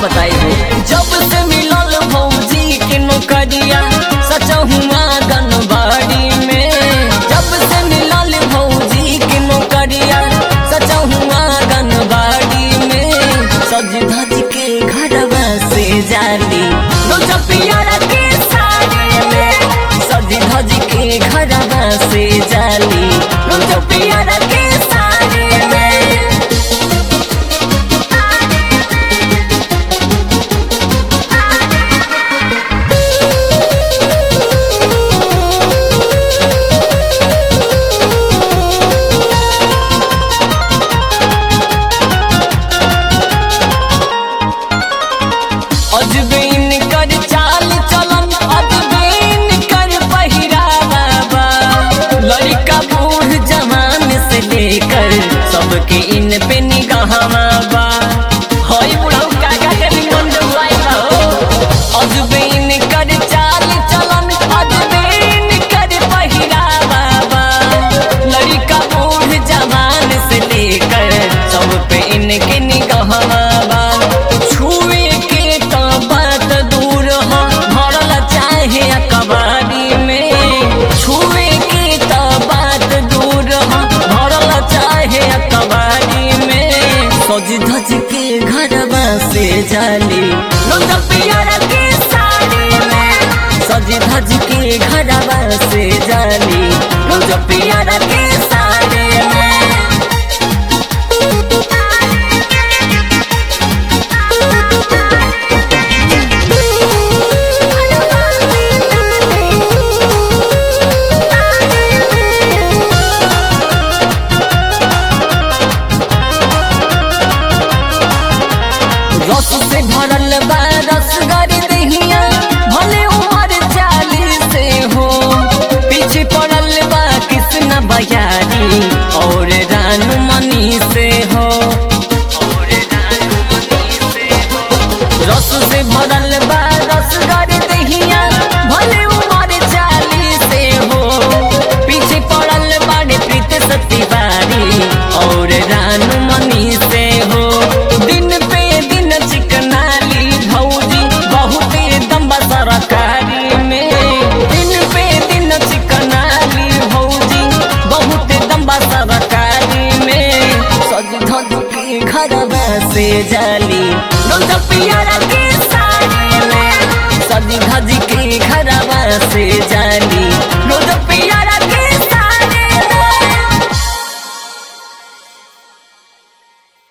बताई हो जब से मिलल भौजी के नौकरिया सचहुआ गनबाड़ी में जब से मिलल भौजी के नौकरिया सचहुआ गनबाड़ी में सज धज के घरवा से जाली दो चपिया के साड़ी में सज धज के घरवा से जाली दो चपिया के साड़ी में अजबीन कर चाल चलन अजबीन कर पहिरावा बा लड़का बूढ़ जवान से लेकर सबके इन पे निगाहवा बा होई बुढ़ऊ काका के निमन डुआई बा हो अजबीन कर चाल चलन अजबीन कर पहिरावा बा लड़का बूढ़ जवान से लेकर सब पे इनके निगाहवा बा छुए के तो बात दूर हो भरल चाहे कबाड़ी में छुए के तो बात दूर हो भरल चाहे कबाड़ी में सज धज के घरवा से जाली लोग पियर के साड़ी में सज धज के घरवा से जाली लोग पियर के साड़ी में रस से भरल बा रसगरी दहिया भले उमर चालीस से हो पीछे पड़ल बा कृष्ण बयारी और रानू मनी से हो रस से भरल बा रसगरी दहिया भले उमर चालीस से हो पीछे पड़ल बाड़े प्रीत सतीवारी और रानू मनी से हो दिन पे दिन चिकनाली भौजी बहुत दम्बा सरकारी में दिन पे दिन चिकनाली भौजी बहुत दम्बा सरकारी में सज धज के घरवा से जाली लोग पियर के साड़ी में सज धज